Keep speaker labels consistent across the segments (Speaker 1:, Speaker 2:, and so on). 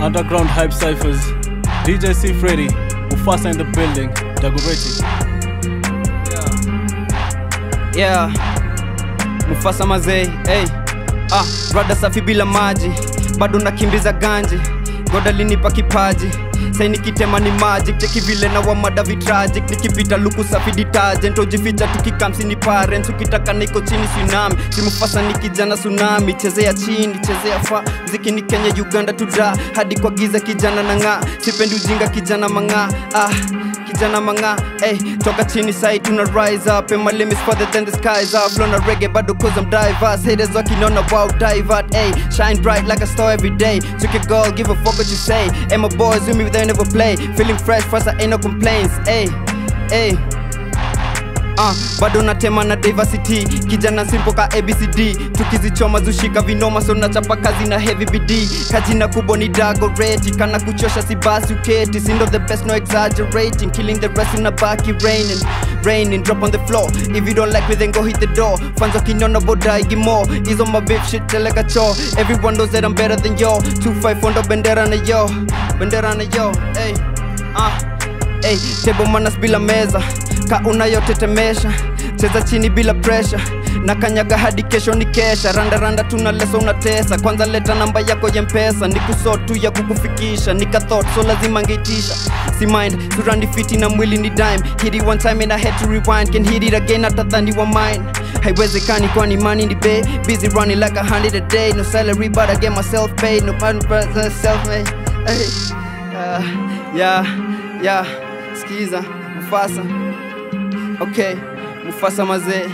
Speaker 1: Underground Hype Cyphers, DJ C Freddy, Mufasa in the building, Dagoretti.
Speaker 2: yeah mufasa mazei hey. ah, rada safi bila maji bado nakimbiza ganji goda linipa kipaji sai nikitema ni magic cheki vile na wamada vitragic nikipita luku safi detergent ujificha tukikamsi ni parents ukitaka niko chini tsunami simufasa ni kijana tsunami chezea chini chezea fa ziki ni kenya uganda tuda hadi kwa giza kijana na ng'aa sipendi ujinga kijana mang'aa ah kijana manga hey, toka chini sai tuna rise up and my limits further than the skies up flow na reggae bado cause I'm diverse haters wakinona wow divert hey, shine bright like a star every day took a goal give a fuck what you say and my boys with me they never play feeling fresh first I ain't no complaints hey, hey. Uh, bado natema na diversity kijana simple ka abcd tukizichoma zushika vinoma so nachapa kazi na heavy bd kajina kubwa ni dagoreti kana kuchosha si basi uketi sindo the best no exaggerating killing the rest in a baki raining raining drop on the floor if you don't like me then go hit the door fans wakinona boda igimo is on my beef shit like a chore everyone knows that I'm better than yo 254 ndo bendera na yo bendera na yo hey uh Ey, tebo manas bila meza ka unayotetemesha cheza chini bila presha na kanyaga hadi kesho ni kesha randaranda tuna leso unatesa kwanza leta namba yako ya mpesa ni kusot tu ya kukufikisha nikathot so lazima ngeitisha si mind surandi fiti na mwili ni dime hit it one time and I had to rewind can hit it again after thani wa mine haiwezekani kwani money ni bay busy running like a hundred a day no salary but I get myself paid no man self made hey. uh, yeah yeah skiza mufasa okay mufasa mazee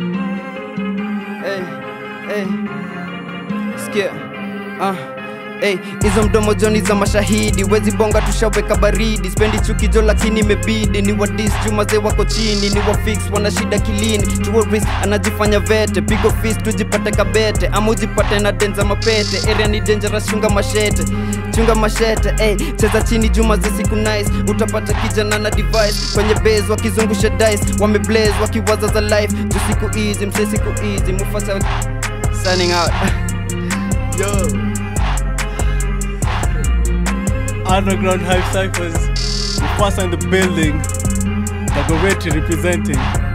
Speaker 2: hey, hey. sikia ah. Hey, hizo mdomo joni za mashahidi wezi bonga tushaweka baridi spendi chukijo lakini imebidi ni wadis jumazee wako chini ni wafix wana shida kilini tuoris anajifanya vete pigo fis tujipate kabete ama ujipate na denza mapete area ni dangerous chunga mashete chunga mashete hey, cheza chini juma za siku nice utapata kijana na device kwenye base wakizungusha dice wameblaze wakiwaza za life juu siku easy mse siku easy mufasa signing out yo
Speaker 1: Underground Hype Cyphers, Mufasa in the building, Dagoretti representing.